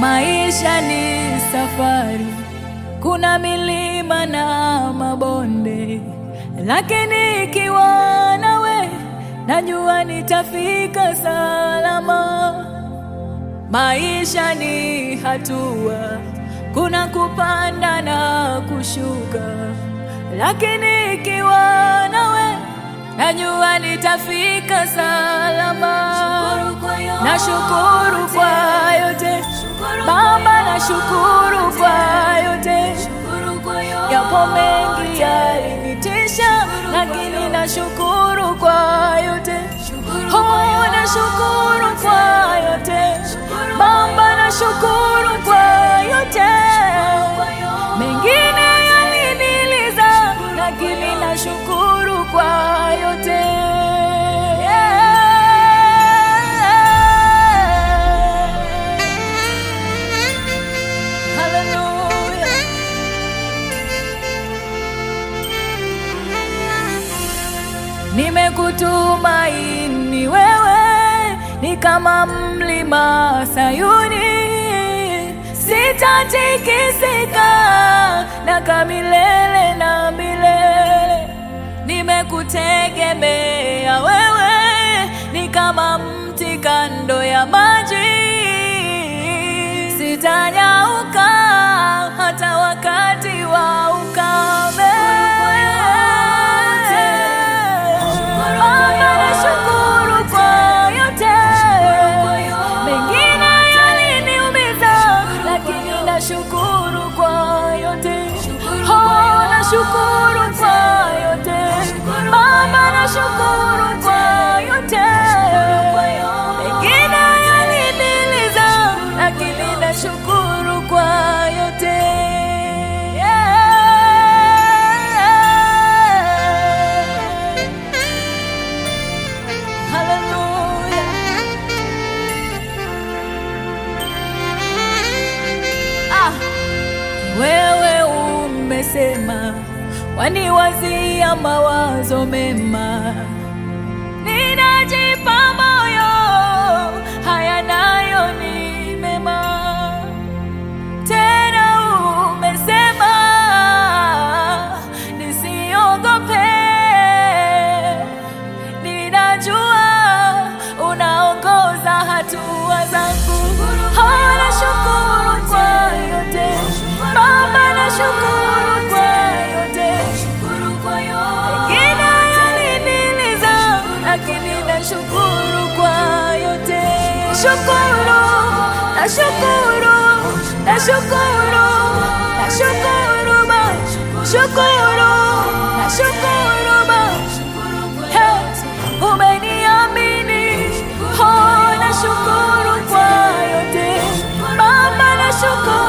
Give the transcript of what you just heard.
Maisha ni safari, kuna milima na mabonde, lakini ikiwa nawe najua nitafika salama. Maisha ni hatua, kuna kupanda na kushuka, lakini ikiwa nawe najua nitafika salama. Nashukuru kwa yote Baba, nashukuru kwa yote, yapo mengi yalinitisha, lakini nashukuru kwa yote. Oh, nashukuru kwa yote Baba, nashukuru kwa yote. Mengine yaliniliza, lakini nashukuru kwa yote. Hallelujah. Nimekutumaini wewe, ni kama mlima Sayuni, sitatikisika na milele na milele. Nimekutegemea wewe, ni kama mti kando ya maji, sitanyauka hata wakati wa ukame. Baba, nashukuru kwa yote. Mengine yaliniumiza, lakini nashukuru kwa yote. Oh, nashukuru kwa yote. Baba, nashukuru kwa yote. Mengine yaliniliza, lakini nashukuru kwa yote. Yeah. Hallelujah. Ah, wewe umesema waniwazia mawazo mema, ninajipa moyo, haya nayo ni mema. Tena umesema nisiogope, ninajua unaongoza hatua zangu. Oh, nashukuru kwa yote Baba, nashukuru kwa yote. Mengine yaliniliza, lakini nashukuru kwa yote. Shukuru, nashukuru, nashukuru, nashukuru Baba, shukuru, nashukuru Baba. Hey, umeniamini. Oh, nashukuru kwa yote Baba, nashukuru